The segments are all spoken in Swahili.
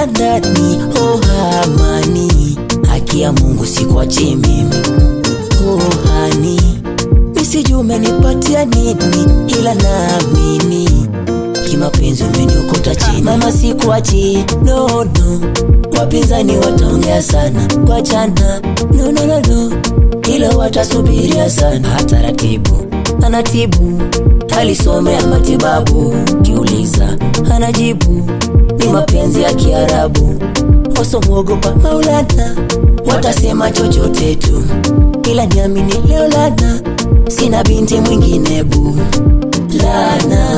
ya ndani oh amani haki ya mungu sikwachi mimi oh hani misiju umenipatia nini ila naamini kimapenzi umeniokota chini mama sikuachi no no wapinzani wataongea sana kwachana no no no no ila watasubiria sana taratibu anatibu alisomea matibabu kiuliza anajibu ni mapenzi ya kiarabu wasomwogopa maulana watasema chochote tu ila niamini leo lana sina binti mwingine bu lana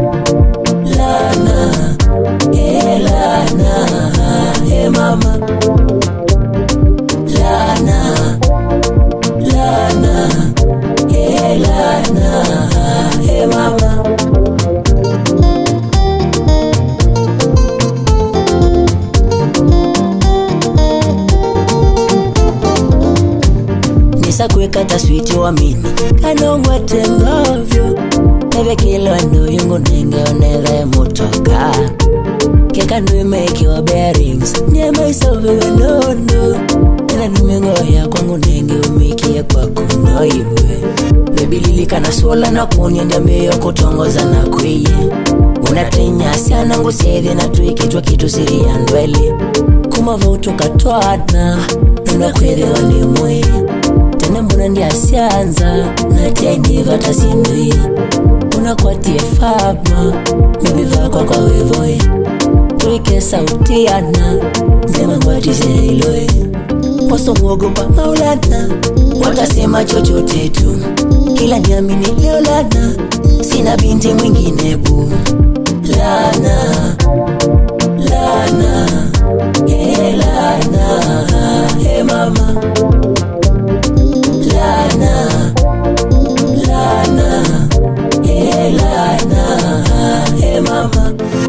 lana e lana e mama lana lana e lana e mama nisakuweka taswiti wamini kanongwetengavyo nevekilwando yungu nengeonele mutoka kekanduimekiwa bearings niemaisoviwenondo ina nimengoya kwangu nenge umikie kwakuno iwe bebililikana suola na kuniendya mbiyo kutongoza na kwiye unatinyasya ngusethi na twikitwa kitu siri ya ndwele kumavautukatwana nunakwithiwa ni mwi tena mbona ndiasyanza natyainiva tasindwi unakwatie fama mibivakwa kwa wivoi tuike sauti yana zemangwatizeiloi wasomwogopa maulana watasema chochote tu kila niamini leo lana sina binti mwingine bu lana lana e lana e mama lana lana e lana e mama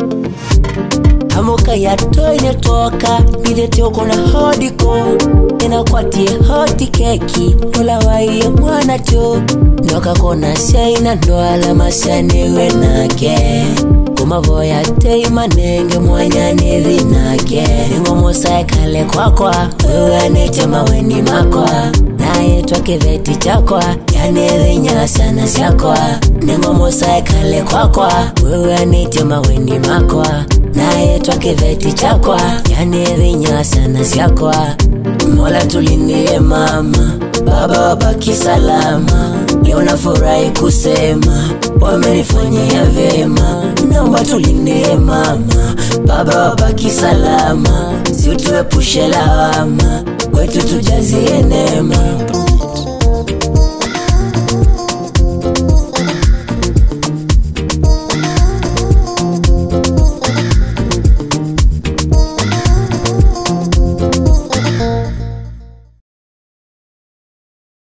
amuka yatoine toka nithetiokona hodiko inakwatie hoti keki ulawaiye mwana tu nokakona syaina ndwala masyanewe nake kumavoya teimanenge mwanyanithi nake ningomusae kale kwakwa wewe aneche maweni makwa nayetwa kiveti chakwa yanithi nyasana syakwa ningomusae kale kwakwa wewe aneche maweni makwa nayetwa kiveti chakwa yanithi nyasana syakwa mola tulindie mama baba wabaki salama leo nafurahi kusema wamenifanyia vyema naomba tulindie mama baba wabaki salama siutuepushe lawama kwetu tujazie neema